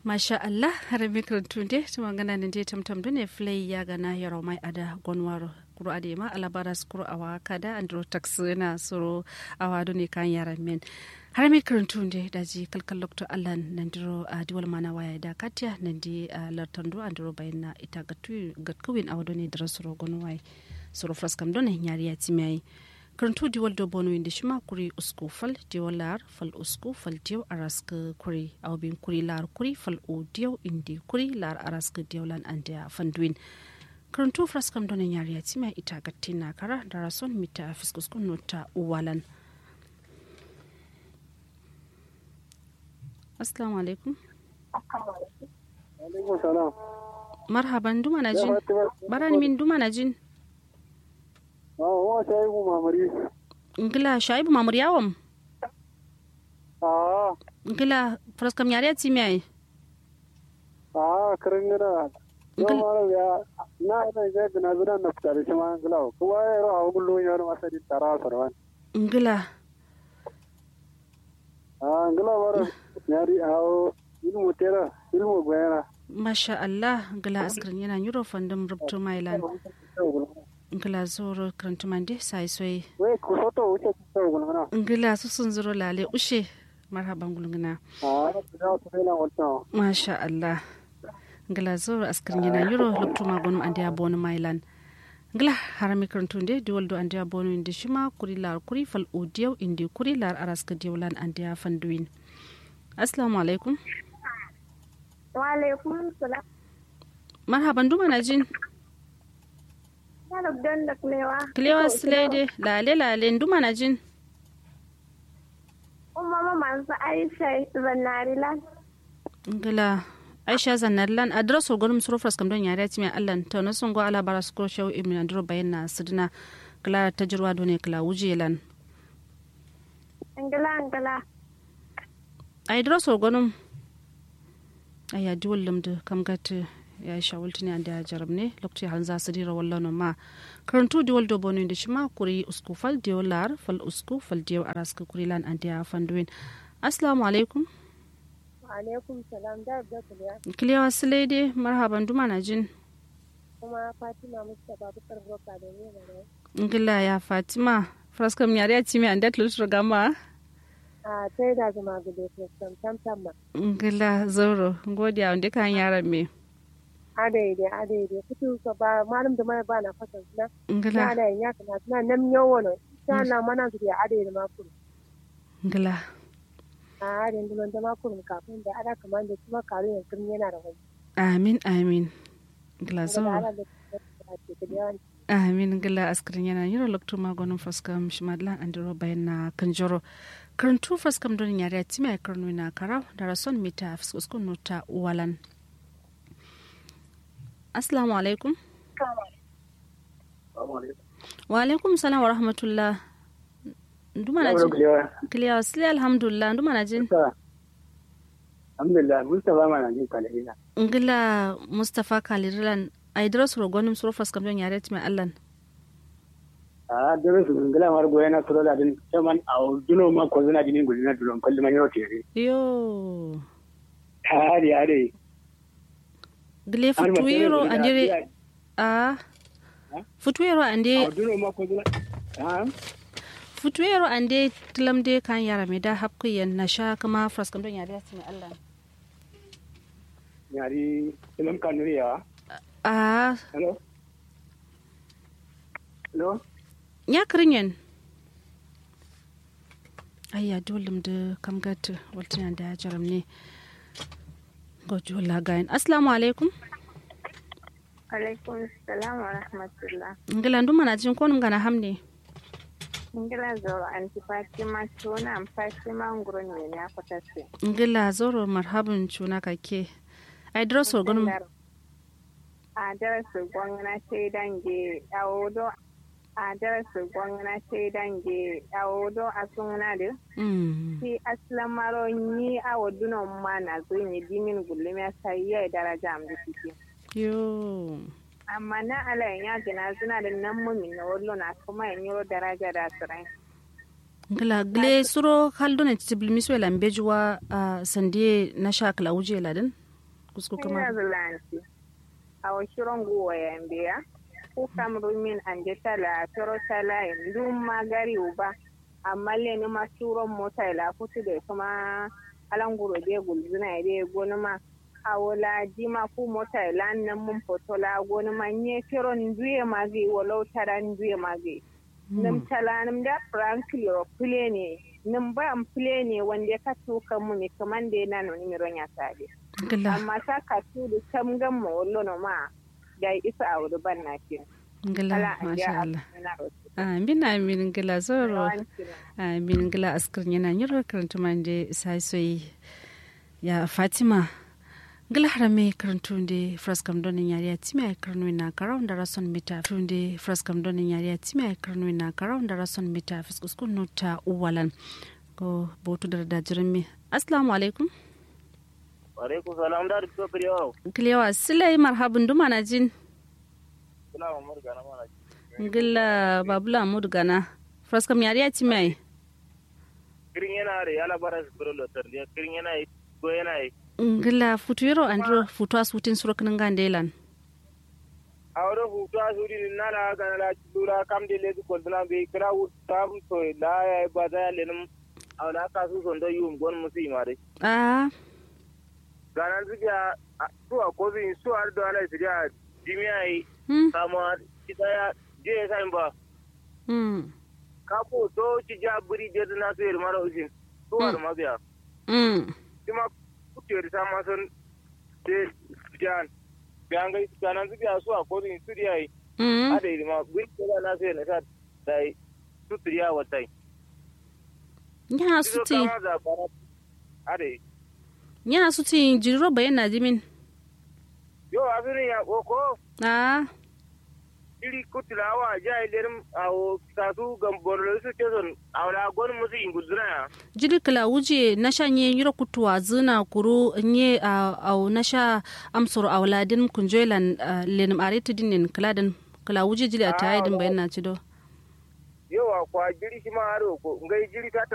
masha Allah har mikron de tuma gana ne je tamtam dune flay ya gana yaro mai ada gonwaro kuro ade ma alabaras kuro awa kada andro tax na soro awa dune kan yaran men har mikron de daji kalkal lokto Allah nan diro a diwal mana waya da katya nan di lartando andro bayna ita gatu gatkuwin awa dune dira soro gonwai soro fraskam done nyari ya timai karantu diwal do bono inde shima kuri usku fal diwal lar fal usku fal diw araska kuri awbin kuri lar kuri fal o diw indi kuri lar araska diwalan andia fanduin karantu fraskam done nyari ya timai ita gatina kara darason mita fiskus nota uwalan assalamu alaikum alaikum salam marhaban duma na jin barani min duma na jin wa shaibu mamari ngila shaibu mamuri yawam a ngila fraskam nyari ya timai a karin gina yau ma ya na ina ga gina zuwa na fita da shi ma ngila kuma ya ro hawo gullo ya ro asali tara sarwan ngila a ngila mara yari hawo ilmu tera ilmu bayana masha Allah ngila askrin yana yuro fandom rubto mailan ngila zoro krantumande sai soy we ku soto wuce ku so gulmana ngila su sun zuro lale ushe marhaban gulngina a da ku na wata masha Allah ngila zoro askrin yana yuro rubto magonum ande abonu mailan ngila harami krantunde diwaldo ande abonu inde shima kuri lar kuri fal odiyo indi kuri lar araska diwalan ande fanduin assalamu alaikum wa alaikum salam marhaban duma na jin Saluk don da kulewa. Kilewa Slade, lale lale nduma na jin. Umma ma mansu Aisha zannari lan. Ngila Aisha Zannarlan adres ogonum suro fras kam don yare ti mai Allah ta na sun go ala bara su ko shaw ibn andro bayan na sidina kala tajirwa do ne kala wuje lan. Angala angala. Ai adres ogonum aya diwal lamdu kam gata ya shawulti ne anda ya jarab ne lokaci hal za su dira wallan ma karantu diwal do bonu da shi ma kuri usku fal diwal lar fal usku fal diwal araska kuri lan anda ya fanduin assalamu alaikum alaikum salam da da kulewa kiliyawa silaide marhaban duma na jin kuma Fatima Mustapha Bukar Broka da ne da ngila ya fatima fraskam yare ya ci mai anda tulutur gama a sai da zama gudu tam tam tam ma ngila zoro godiya wanda kan yaran me adaide adaide kutu ka ba malam da mai ba na fasa na ngila na da ya kana na nam yawo no ta na mana su da adaide ma kuru ngila a adaide da da ma kuru kafin da ada kamar da kuma karu yankin yana da wani amin amin ngila da zoro ala da ke da yawan amin ngila askirin yana yiro lokto magonin fraskam shimadlan andiro bayan na kanjoro karantu fraskam don yare ya ci mai karnu na karau da rason mita fiskuskun nota walan assalamu alaikum wa alaikum salam wa rahmatullah nduma na jin kiliya wasili alhamdulillah nduma na jin alhamdulillah mustafa ma na jin kalila ngila mustapha kalirilan aidras rogonim suro fraskam don yare ti mai allan a dole su ngila mar goya na sura da din chaman a duno ma ko zuna jinin gulina dulon kalli man yau tere yo hari hari gile futuiro andire a futuiro a ande duno ma ko zuna ha futuiro ande tilamde kan yara me da hapku yan na sha kama fraskam don yare ti mai allan yari ilam kanuri ya a hello hello ya kirinyen ayya dolim da kam gata waltina da jaram ne gojo lagayin assalamu alaikum alaikum salam wa rahmatullah ngila nduma na jin konum gana hamne ingila zoro anti fatima tuna am fatima nguro ne ya kwatase ngila zoro marhaban cuna kake ai droso gonum a darasu gwamna sai dange dawodo a darasu gwamna sai dange dawodo a suna da mm si aslan maro ni a wadunan ma na zo ne dimin gulmi ya sai ya daraja am da kike yo amma na ala ya gina suna da nan mumin na wallo na kuma yin yoro daraja da tsirai ngila gle suro kaldone tibli miswe lambejuwa a sandie na shakla uje ladin kusku Kenya kuma Zealanti. Awo shiron guwa yambiya. Ku kamru min ande tala toro tala ndum magari uba. Amma le ni ma suron mota la kutu de kuma alanguro de gulzuna de gonuma. Awo la jima ku mota la nan mun foto la gonuma nye shiron duye magi walau tara duye magi. Nim tala nim da frankly o plane nim ba am plane wanda ka tuka mu mi kamande na no ni mi ronya sade. gila amma ta ka tudu tam gan ma wallo no ma da isa a wuri ban na kin gila ala an masha ja Allah na rosu amin amin gila zoro amin gila askar yana nyiro karantu mande sai soyi ya fatima gila harame karantu de fraskam donin yari ya timi ay karnu na karaw da rason mita tunde fraskam donin yari ya timi ay karnu na karaw da rason mita fiskuskun nota uwalan ko botu da da jirmi assalamu alaikum alaikum salam da duk kafir yau kilewa silai marhabun duma na jin kula wa murga na mana gila babula mudu gana fraskam yari ya timi ay kirin yana da yala bara su biro lotar da kirin yana yi ko yana yi gila futu yero andro futu asutin surokin gandelan a wurin hutu a suri ni nala ga na lura kam de lezu ko dana be kira tam to la ya ba za ya lenin a wala ka su son da yum gon musu imare ah ganan zuga su a ko bin su ar da ala su ya jimiya yi hmm kama kita ya je sai ba hmm kapo to ci ja buri de na su ir mara usin su ar ma biya hmm kuma kuciyar ta ma sun te jan biyan ga ganan zuga su a ko bin su ya yi hmm ada yi ma buri da na su ne ta dai su triya watai nya Izo suti kama da bara ade nya suti jirro bayan na jimin yo afirin ya koko ah iri kutulawa ja ilerim awo kasu gamborlo su keson awla gon musu inguduna ya jiri kala wuje na sha nye yiro kutuwa zina kuru nye a au na sha amsoro awladin kunjoilan lenim arete dinin kaladan kala wuje jili a tayidin bayan na cido yo wa kwa jiri shi ma aro ko ngai jiri ta